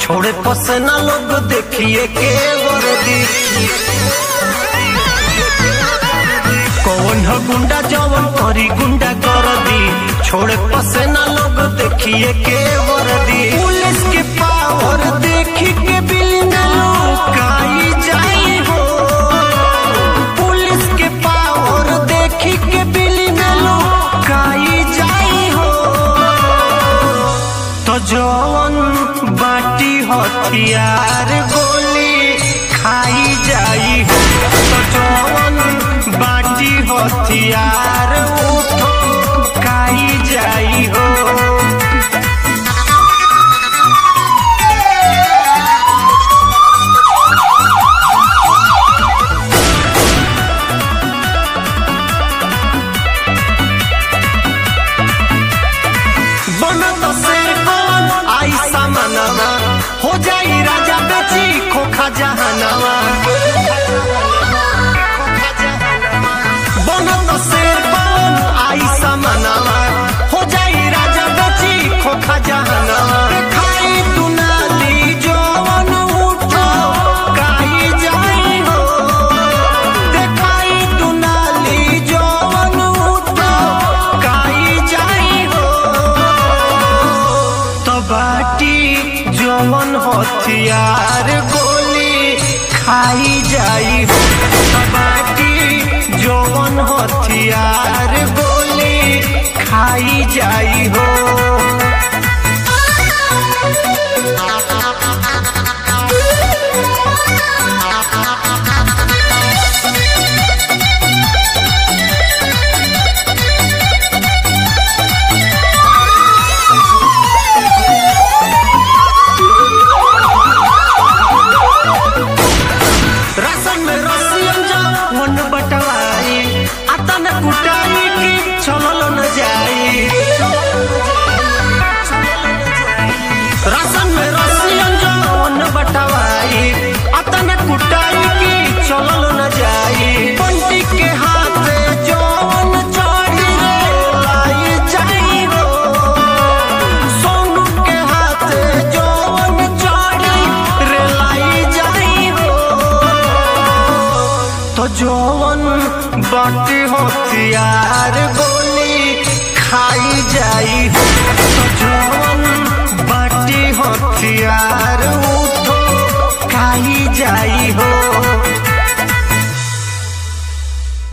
छोड़े पसना लोग देखिए के वर्दी कौन हो गुंडा जवन करी गुंडा कर दी छोड़े पसना लोग देखिए के वर्दी पुलिस के पावर देखी के बिल न लुकाई जाई हो पुलिस के पावर देखी के बिल न लुकाई जाई हो तो जवन बाटी हथियार गोली खाई जाई हो तो जवन बाटी हथियार उठो खाई जाई हो बनत शेर कौन आई सामनवा हो जाई राजा बेची खोखा जहानवा बनत शेर कौन आई सामनवा हो जाई राजा बेची खोखा जहानवा खाई दुनाली जवन उठो काई जाई हो देखाई दुनाली जवन उठो काई जाई हो तो बाटी जवन हथियार गोली खाई जाई हो तो बाटी जवन हथियार गोली खाई जाई हो राशन में रसियन जा वन बटवाई आता न कुटाई की चलल न जाई राशन में रसियन जा वन बटवाई आता न कुटाई की चलल न जाई पंटी के हाथ जौन चढ़ी रे लाई जाई हो सोनू के हाथ जौन चढ़ी रे लाई जाई हो तो जौन बाटी हथियार गोली खाई जाई हो तो जौन बाटी हथियार उठो खाई जाई हो